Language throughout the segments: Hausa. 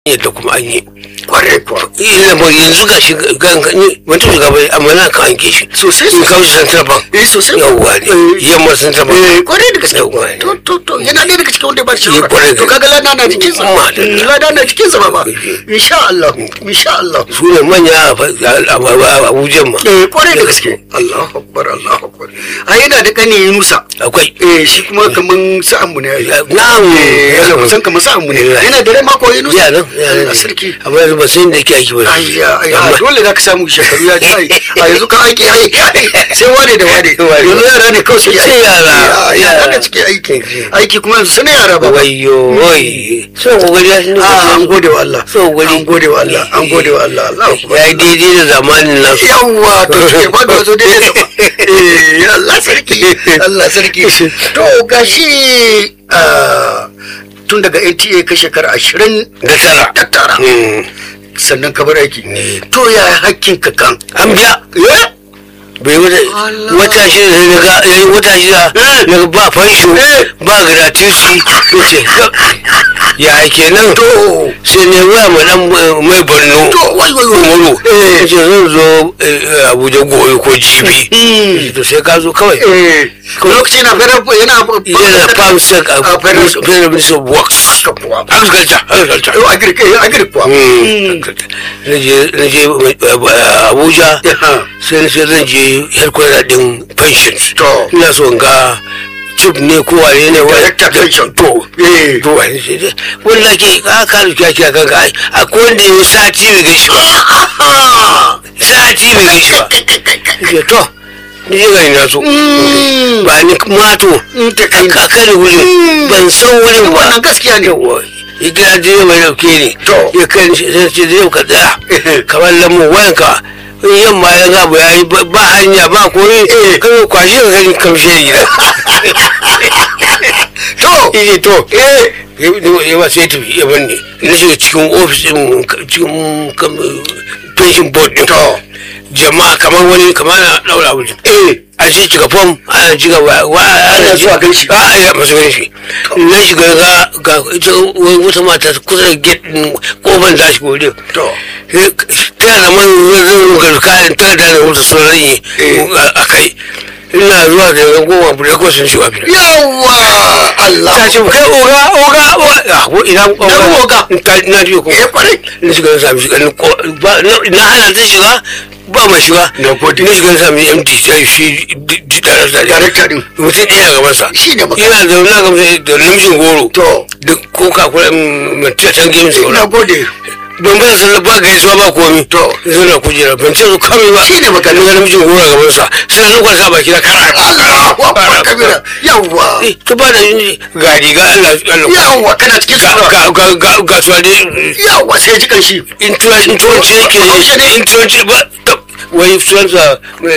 yadda kuma an yi kwarai kuwa ina ba yanzu ga shi wata shugaba amma na kan anke shi Sosai, in kawo shi central bank eh sosai yawwa ne yamma central bank eh kwarai da gaske Yawwa ne. to to to yana ɗaya daga cikin wanda ya ba shi Eh, kwarai da to kaga lada na jikin sa Madalla. lada na jikin sa baba insha Allah insha Allah su ne manya a fa- a- a- a abuja ma eh kwarai da gaske Allahu akbar Allahu akbar a yana da kane Yunusa akwai eh shi kuma kaman sa'an mu ne na'am eh yana kusan kaman sa'an mu ne Eh, yana da rai mako Yunusa ya nan ya Allah nan sarki amma yanzu ba sai da yake aiki ba ayya ayya Amma- dole za ka samu shekaru ya ci a yanzu ka aiki ai sai wane da wane Wane. yanzu yara ne kawai suke Sai aiki yara, yara yara. da suke aiki aiki kuma yanzu sai na yara ba wayo wai sun kokari ya shi Ah, an gode wa Allah So gode. an gode wa Allah an gode wa Allah Allah ya yi daidai da zamanin nasu yawwa to suke faɗo wasu daidai sama eh Allah sarki Allah sarki to gashi ah, tun daga NTA ka shekara ashirin da tara da tara Mm. sannan ka bar aiki to ya hakkin ka kan an biya eh bai wata Allah. wata shida sai daga yayi wata shida Eh. daga ba fansho Eh. ba gratuity yace ya kenan to sai ne waya ma dan eh, mai borno to wai wai wai umaru eh yace zan zo eh, abuja gobe ko jibi Mm. Yace, to sai ka zo kawai eh lokaci na fara yana yana farm sec a a federal federal ministry of works kuwa agriculture agriculture to agri eh agri kuwa na je na je eh, abuja Yeah. sai na ce zan je headquarter din pensions To. ina so in ga chief ne ko wane ne wani Director pension. to eh to wani sai dai wani na ke ka ka rufe ki kan ka ai akwai wanda ya sati bai gaishe ba sati bai gaishe ba ke to ni je gari na so Mm. ba ni mato Mm, ta kai. ka kare wurin ban san wurin ba wannan gaskiya ne yawa ya kira direba mai dauke ni To. ya kan shi sai ce direba ka tsaya kamar lamu wayanka in yamma ya gabu ya yi ba ba hanya ba komai kan yi kwashe ka kan kamshe gida to ije to eh ya ba sai tafi ya banne na shiga cikin ofis din cikin kam- pension board din jama'a kamar wani kamar na daura wuce eh a shi cika fom ana cika wa wa- Ana zuwa ganshi. a ya masu ganshi na shiga ga ga ita wani wata mata kusa da gate din kofar ta shiga wurin To. Eh, ta da man zan ga kayan ta da na mutu sauran yi a kai ina zuwa da yan goma bude ko sun shiga fita yawa Allah ta ce kai oga oga oga ah wo ina oga Na oga. ta na ji ko eh kwarai na shiga na sami shiga na ko- ba na- na hana ta shiga ba mai shiga Na gode. na shiga na sami MD sai shi da da Director din. mutum ɗaya a gaban sa Shi ne maka. yana da na gamsa da namijin goro To. da coca cola mutum ta gemi na sauran gode don ba san ba gaisuwa ba komi To. yanzu na kujera ban ce su kame ba Shi ne magana. na ga namijin goro a gaban sa sai na kwasa baki na kara Allahu akbar kabira yawa Eh, to ba da yin ga riga Allah Allah yawa kana cikin ga sura ga ga ga ga tuwale yawa sai ji kanshi in tuwa- in turanci yake Haushe ne. in turanci ba ta- wai turansa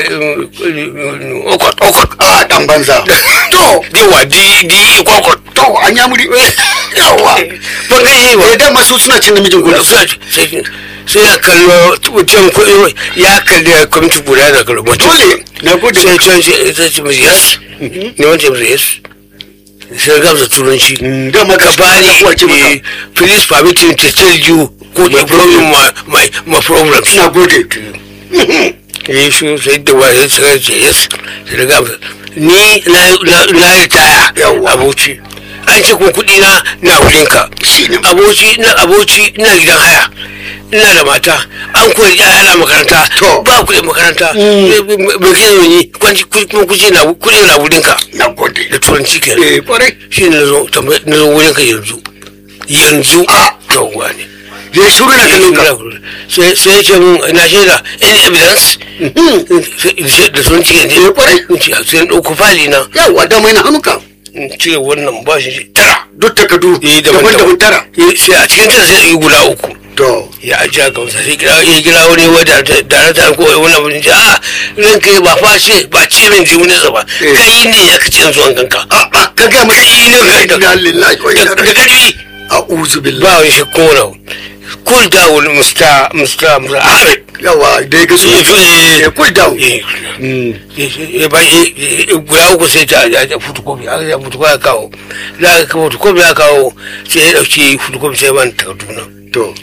okot okot a dan banza to diwa di di kokot to an ya muri yawa ban ga yi ba eh dan masu suna cin namijin gudu sai sai ya kallo mutum ko ya kalli ya kwamci guda da kallo mutum dole na gode sai can shi sai ce mai yes ne wancan mai yes sai gamsa turanci da maka Kabani, wace maka eh, please permit me to tell you what the problem my my my problems. na gode Eh shi sai da wa sai sai ce yes sai da gaba ni na na na ritaya Yawwa. aboci an ce kuma kuɗi na na wurin ka Shi ne. aboci na aboci ina gidan haya ina da mata an koyi yaya na makaranta To. ba kuɗin makaranta bai kai yi kwanci kuma kuɗi na kuɗi na wurin ka na gode da turanci kenan eh kwarai shi ne na zo tambayi na zo wurin ka yanzu yanzu Ah. yawwa ne ya shuru na kallon ka sai sai ce mun na shaida any evidence Sai- da sun ce ne Eh, kwarai. In ce, sai na ɗauko fali na yawa da mai na hannunka in cire wannan ba shi tara duk takardu Eh, daban-daban tara Eh, sai a cikin tara sai yi guda uku to ya aji a gamsa sai kira ya kira wani wadda da ta ko wani abu ne a ran kai ba fa ce ba ce min ji wani ba Eh. kai ne ya kace zuwan kanka a a ka ga mai Kai ne ga- inna lillahi wa inna da ilaihi karfi a'udhu billahi ba wani shi kona cool down mr mr mr ahmed yawa da ya gasu ya cool down Mm. ya ba shi guda uku sai ta ta fotokofi aka ya fotokofi ya kawo da aka fotokofi ya kawo sai ya dauki fotokofi sai ban takarduna to